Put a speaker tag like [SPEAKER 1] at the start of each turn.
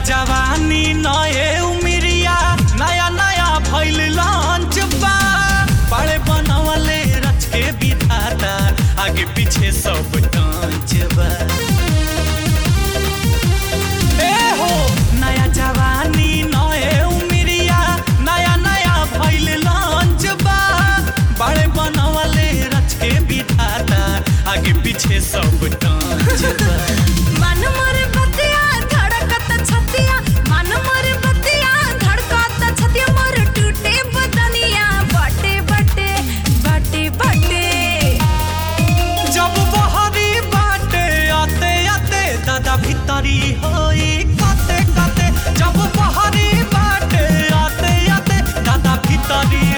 [SPEAKER 1] जवानी नए उमिरिया नया नया भइल लॉन्च बा बड़े बनवले रच के विधाता आगे पीछे सब टांच बा ए हो नया जवानी नए उमिरिया नया नया भइल लॉन्च बा बड़े बनवले रच के विधाता आगे पीछे सब टांच बा
[SPEAKER 2] मन मोर बतिया धड़कत छतिया मन मोर बतिया धड़कत छतिया मोर टूटे बदनिया बटे बटे बटे बटे
[SPEAKER 1] जब बहरी बाटे आते आते दादा भीतरी होई काते काते जब बहरी बाटे आते आते दादा भीतरी